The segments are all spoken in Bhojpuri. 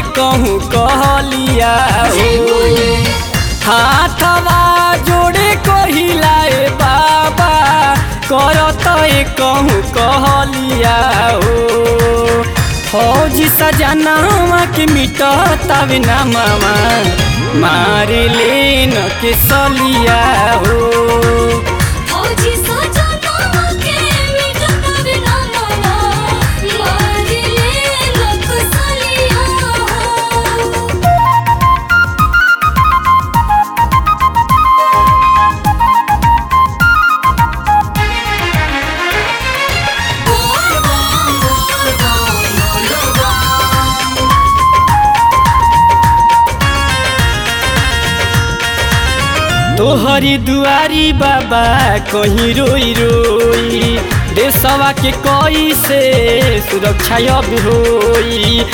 कहूँ कहलिया जय हो बोले हाथवा जोड़े कहिलाए बाबा करत कहूँ कहलिया हो फौजी सजनावा के मिटतावे ना मामा मार लेन के सलिया हो फौजी सजनावा के मिटत बिना मामा मार ले लोक सलिया हो बोल बम बोल बम बोल बम तोहरी दुआरी बाबा कहीं रोई रोई देशवा के कोई से सुरक्षा अब होई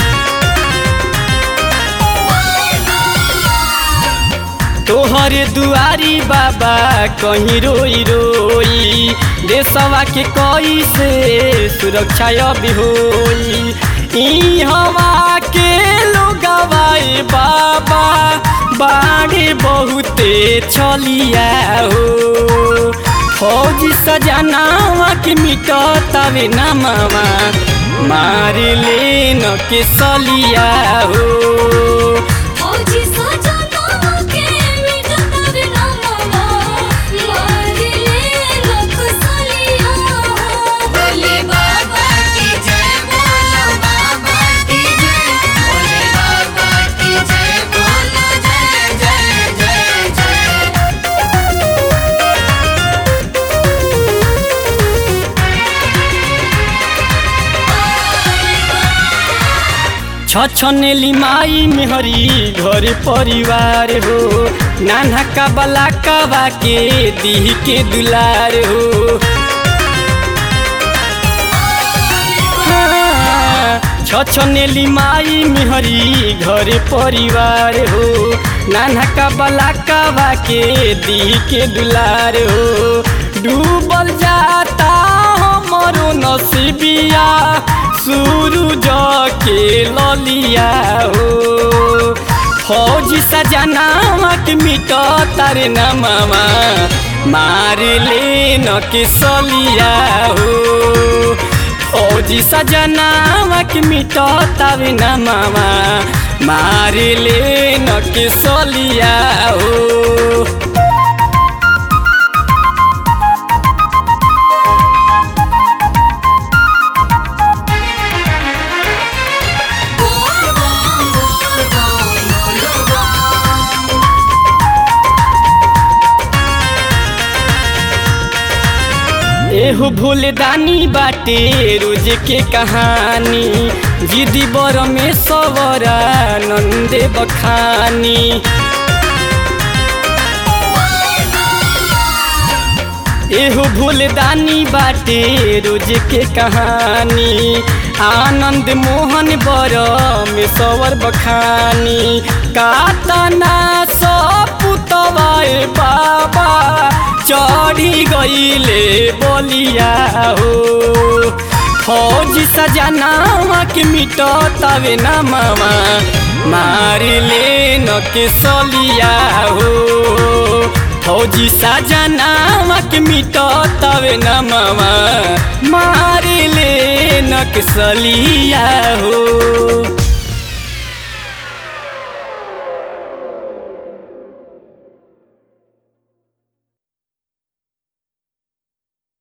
तोहरे दुआरी बाबा कहीं रोई रोई देशवा के कोई से सुरक्षा अब होई ई हवा के लोगवाए बाबा बाढ़े बहुते छलिया हो फौजी सजनावा के मिटतावे ना मामा मार लेन के सलिया हो फौजी सजनावा के मिटत बिना मामा मार ले लोक सलिया हो बोले बाबा की जय बोलो बाबा की जय बोले बाबा की जय बोलो जय जय जय जय छछनेली माई मेहरी घर परिवार हो नाना का बला कबा के दीह के दुलार हो हाँ, छछनेली माई मेहरी घर परिवार हो नाना का बला कबा के दीह के दुलार हो डूबल जाता हमरो नसीबिया सूरज के ललिया हो फौजी सजनावा के मिट तारे न मामा मार लेन के सलिया हो फौजी सजनावा के मिट तारे न मामा मार लेन के सलिया हो बोल बम बोल बम बोल बम एहो भूलदानी बाटे रोज के कहानी जिदी बर में सवरा नंदे बखानी एहो भूलदानी बाटे रोज के कहानी आनंद मोहन बर में सवर बखानी कातना सपुतवाए बाबा चढ़ी गईले बोलिया हो फौजी सजनावा के मिट तवे न मामा मार लेन के सलिया हो फौजी सजनावा के मिट तवे न मामा मार लेन के सलिया हो